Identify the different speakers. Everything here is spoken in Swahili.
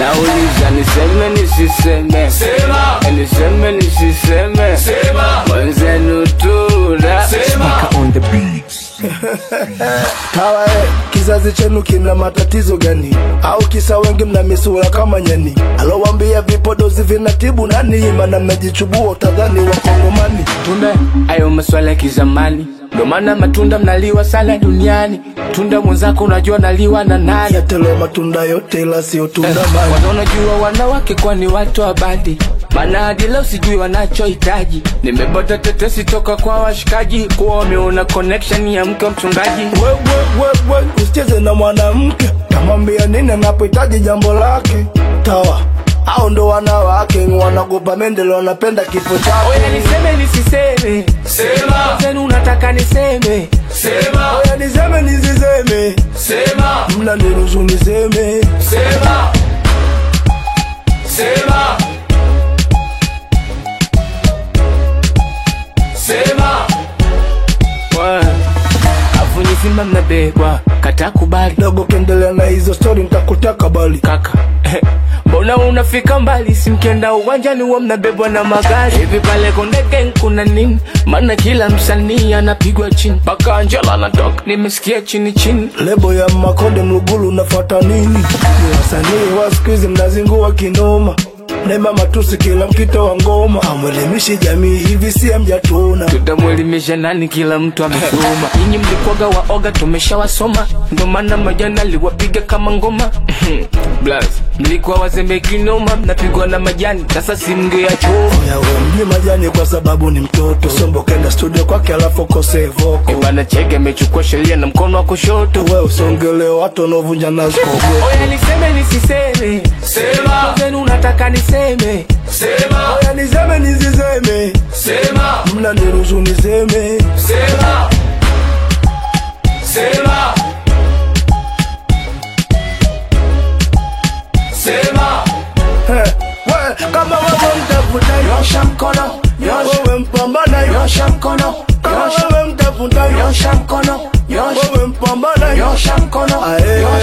Speaker 1: nauliza niseme nisiseme
Speaker 2: Sema.
Speaker 1: Eh, niseme nisiseme
Speaker 2: Sema.
Speaker 1: mwenzenu tuna
Speaker 3: Mpaka on the beats.
Speaker 4: Hawa eh, kizazi chenu kina matatizo gani? Au kisa wengi mna misura kama nyani? Alowambia vipodozi vinatibu nani? Mana mmejichubua utadhani wakongomani.
Speaker 1: tunda ayo maswala ya kizamani ndo maana matunda mnaliwa sana duniani tunda mwenzako unajua naliwa na nani
Speaker 4: Yatele matunda yote ila sio tunda mani.
Speaker 1: Kwanza unajua wanawake kwa ni watu wa badi maana hadi leo sijui wanachohitaji nimepata tetesi toka kwa washikaji kuwa wameona connection ya mke wa mchungaji
Speaker 4: We, we, we, we, usicheze na mwanamke tamwambia nini anapohitaji jambo lake tawa au ndo wanawake wanagopa mendele wanapenda kifo
Speaker 1: oya
Speaker 4: chake
Speaker 1: niseme nisiseme
Speaker 2: Sema.
Speaker 1: zenu unataka niseme
Speaker 2: Sema.
Speaker 4: oya niseme nisiseme
Speaker 2: Sema.
Speaker 4: mna niruhusu niseme
Speaker 2: Sema. Sema. Sema.
Speaker 1: Wa. afu nyizima mnabebwa kata kubali
Speaker 4: dogo kendelea na hizo stori nitakutaka bali
Speaker 1: kaka mbona unafika mbali simkienda uwanjani huwa mnabebwa na magari hivi pale kondegen kuna nini maana kila msanii anapigwa chini mpaka anjela anatoka nimesikia chini chini
Speaker 4: lebo ya makonde mlugulu nafata nini ni wasanii wa siku hizi mnazingua kinoma nema matusi kila mkito wa ngoma amwelimishi jamii hivi sie mjatuna
Speaker 1: tutamwelimisha nani kila mtu amesoma nyinyi mlikwaga waoga tumeshawasoma ndo maana majana aliwapiga kama ngoma Blast. mlikuwa wazembe kinoma mnapigwa na majani sasa simngeyachoma
Speaker 4: yawe mji majani kwa sababu ni mtoto sombo kenda studio kwake alafu kose voko
Speaker 1: bana cheke amechukua sheria na mkono wa kushoto
Speaker 4: we usongele watu wanaovunja naskogo
Speaker 1: oya niseme nisiseme
Speaker 2: Sema.
Speaker 1: zenu unataka niseme
Speaker 2: Sema.
Speaker 4: oya niseme nisiseme
Speaker 2: Sema.
Speaker 4: mna niruhusu niseme
Speaker 2: Sema. Sema. Sema.
Speaker 4: Heh, we, kama wewe mtafuta
Speaker 2: Nyosha mkono. Nyosha.
Speaker 4: wewe mpambana
Speaker 2: Nyosha mkono.
Speaker 4: kama
Speaker 2: Nyosha.
Speaker 4: wewe mtafuta
Speaker 2: Nyosha mkono. Nyosha.
Speaker 4: wewe mpambana
Speaker 2: Nyosha mkono.
Speaker 4: Ae.